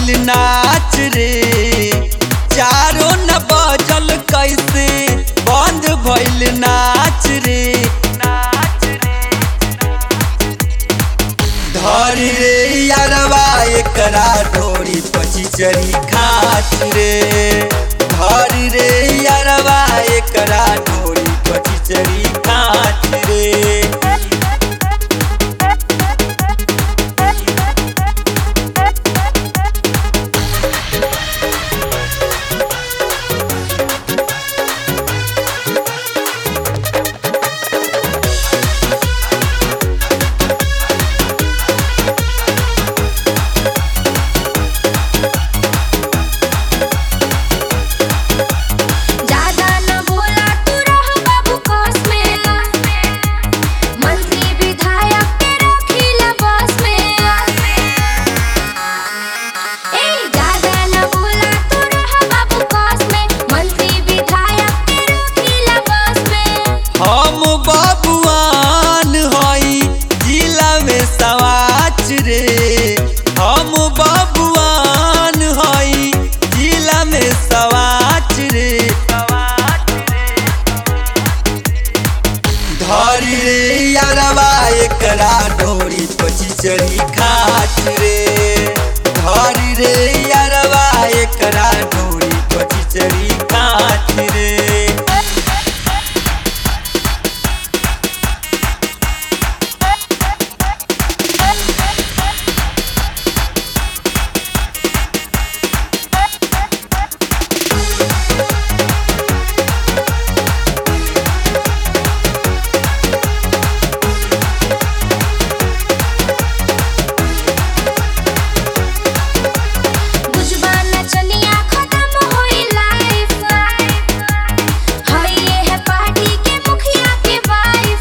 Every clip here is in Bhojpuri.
भइल नाच रे चारो न बजल कैसे बंद भइल नाच रे धरी रे यारवा एकरा ढोरी पची चरी खाच रे धरी रे यारवा एकरा ढोरी पची चरी खाच रे ज्यादा न बोला तू रह बाबू कोस में मंत्री विधायक के रखिला बस में ए ज्यादा न बोला तू रह बाबू कोस में मंत्री विधायक के रखिला बस में हम बबुआन हई जिला में सवाच रे हम बबुआन हई जिला में सवाच रे धरी रे यारवा एकरा डोरी पची चरी खाच रे धरी रे यारवा एकरा डोरी पची चरी खाच रे बुझबा न चलिया खत्म होई लाइफ हई ये है पार्टी के मुखिया के वाइफ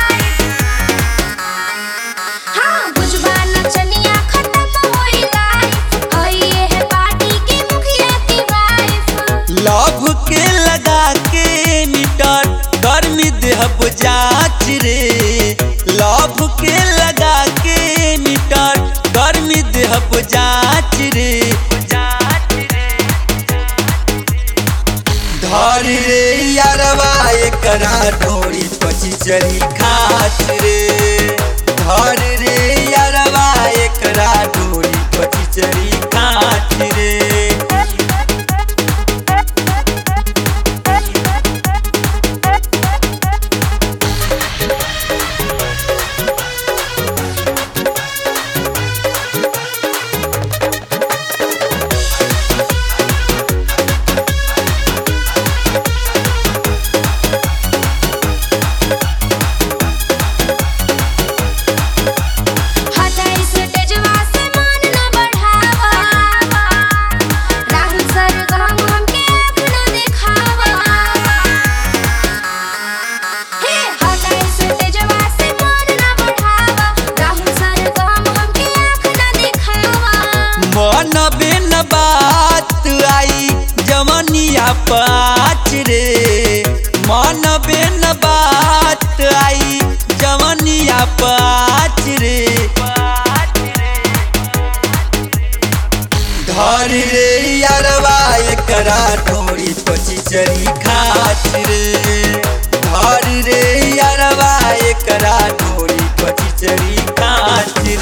हाँ बुझबा न चलिया खत्म होई लाइफ हई ये है पार्टी के मुखिया के वाइफ लव के लगा के मीटर गर्मी देहब जाच रे लव के लगा के मीटर गर्मी देहब जाच रे धरी रे यारवा एकरा ढोरी पची चरी खाच रे धरी रे यारवा एकरा ढोरी पची चरी खाच रे हटाई से तेजवा से मान न बढ़ावा राहुल सर गम हमके आँख न दिखावा हे हटाई से तेजवा से मान न बढ़ावा राहुल सर गम हमके आँख न दिखावा मन बिन बात आई जमनिया पाच रे मन बिन बात आई जमनिया पाच रे धरी रे यारवा एकरा ढोरी पची चरी खाच रे धरी रे यारवा एकरा ढोरी पची चरी खाच